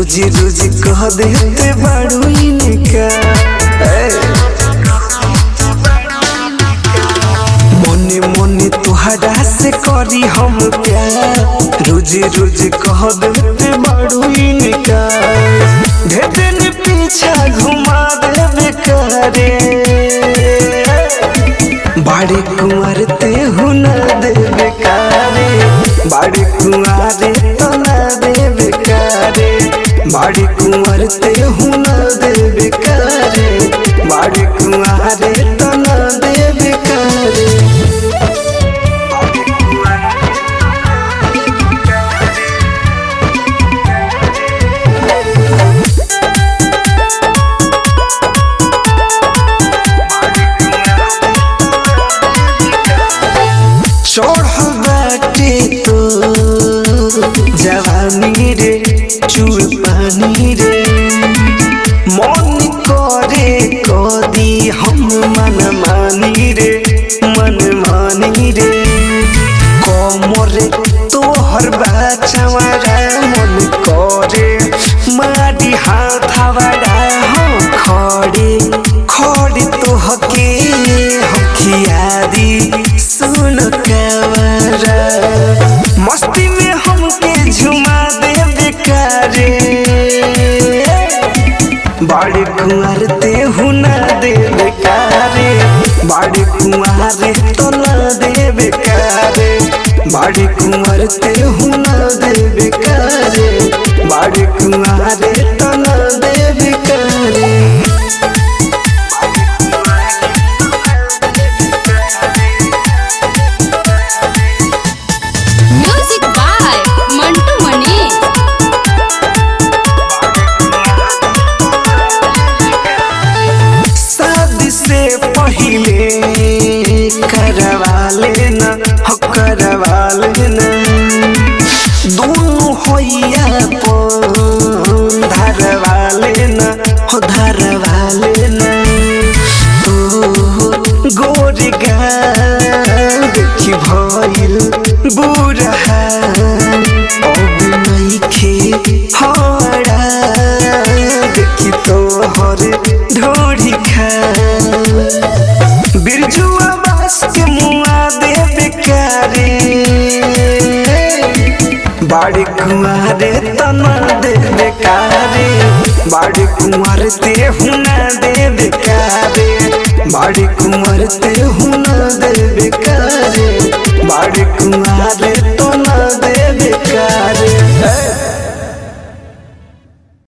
रोज रोज कह देते बाड़ू इनका ए। मने मने तुहरा से करी हम प्यार रोज रोज कह देते बाड़ू इनका भेदन पीछा घुमा देवे करे बाड़ी कुंवर ते हुना देवे कारे बाड़ी कुंवारे तो ना देवे कारे बाड़ी कुंवर ते हुना देवे कारे बाड़ी कुंवारे तो ना देवे कारे चढ़ बाटे तो जवानी रे चूड़ पानी रे मन करे कदी हम मन मानी रे मन मानी रे कमरे तोहर बाचवारा मन करे मारी हाथ हवारा हम खड़े खड़े तोहके हखियारी सुन कवरा मस्ती में हमके झुमा दे बेकारे बाड़ी कुंवर ते हुना दे बेकारे बाड़ी कुंवारे तो ना दे बेकारे बाड़ी कुंवर ते हुना दे बेकारे बाड़ी कुंवारे तो ना दे बेकारे म्यूजिक बाय मंटू मनीष शादी से पहले करवा लेना हो करवा लेना दोनों होइया पन धरवा लेना हो धरवा लेना तो गोर गाल देखी भइल बुरा अब नइखे हरा देखी तोहर ढोरी खा बिरजुआ बास के मुआ दे बेकारे बाड़ी कुंवारे तना दे बेकारे बाड़ी कुंवर ते हुना दे बेकारे बाड़ी कुंवर ते हुना दे